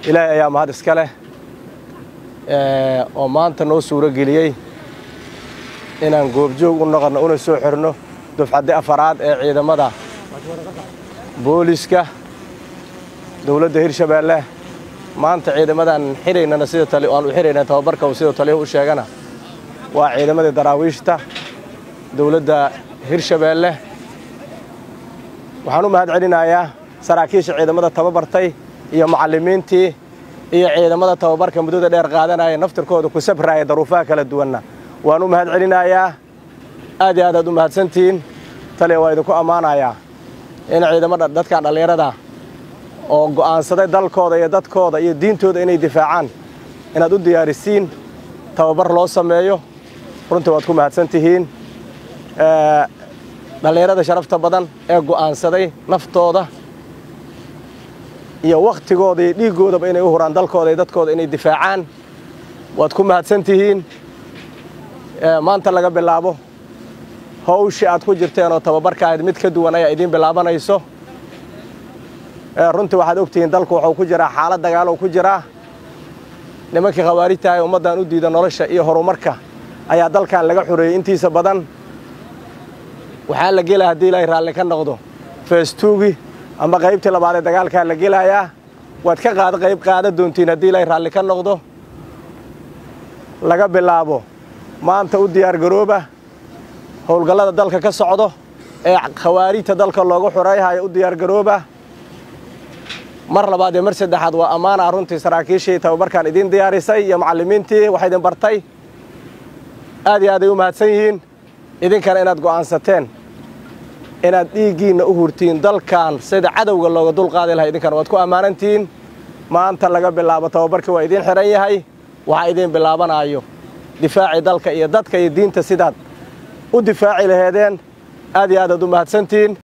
ilaahay ayaa mahad iska leh oo maanta noo suuro geliyey inaan goobjoog u noqonno una soo xirno dufcaddi afaraad ee ciidamada booliska dowladda hirshabeelle maanta ciidamadan xiraynana sida aan u xirayna tababarka uu sidoo taliyahu u sheegana waa ciidamadii daraawiishta dowladda hirshabeelle waxaan u mahad celinayaa saraakiisha ciidamada tababartay iyo macallimiintii iyo ciidamada tababarka muddada dheer qaadanaya naftirkooda ku sabraya daruufaha kala duwanna waan u mahad celinayaa aad iyo aad aad u mahadsantihiin taliya waa idinku ammaanayaa in ciidamada dadkan dhallinyarada oo go'aansaday dalkooda iyo dadkooda iyo diintooda inay difaacaan inaad u diyaarisiin tababar loo sameeyo runtii waad ku mahadsan tihiin dhallinyarada sharafta badan ee go'aansaday naftooda iyo wakhtigooda iyo dhiiggoodaba inay u huraan dalkooda iyo dadkooda inay difaacaan waad ku mahadsan tihiin maanta laga bilaabo hawshii aad ku jirteen oo tababarka ahayd mid ka duwan ayaa idiin bilaabanayso runtii waxaad ogtihiin dalku wuxuu ku jiraa xaalad dagaalow ku jiraa nimankii khawaarijtahay ummaddan u diida nolosha iyo horumarka ayaa dalkan laga xoreeyey intiisa badan waxaa la gelaya haddii ilaahay raalli ka noqdo feestuugi ama qaybtii labaad ee dagaalkaa la gelayaa waad ka qaada qayb qaada doontiin haddii ilaahay raalli ka noqdo laga bilaabo maanta u diyaargarooba howlgallada dalka ka socdo ee khawaarijta dalka loogu xoreeyhayo u diyaargarooba mar labaad iyo mar saddexaad waa ammaana runtii saraakiishii tababarkan idiin diyaarisay iyo macallimiintii wax idin bartay aad iyo aad ay u mahadsan yihiin idinkana inaad go'aansateen inaad dhiiggiinna u hurtiin dalkan sida cadowga looga dulqaadi lahay idinkana waad ku ammaanantihiin maanta laga bilaabo tababarkii waa idiin xidhan yahay waxaa idiin bilaabanaayo difaacii dalka iyo dadka iyo diinta sidaad u difaaci laheedeen aad iyo aad aad u mahadsantihiin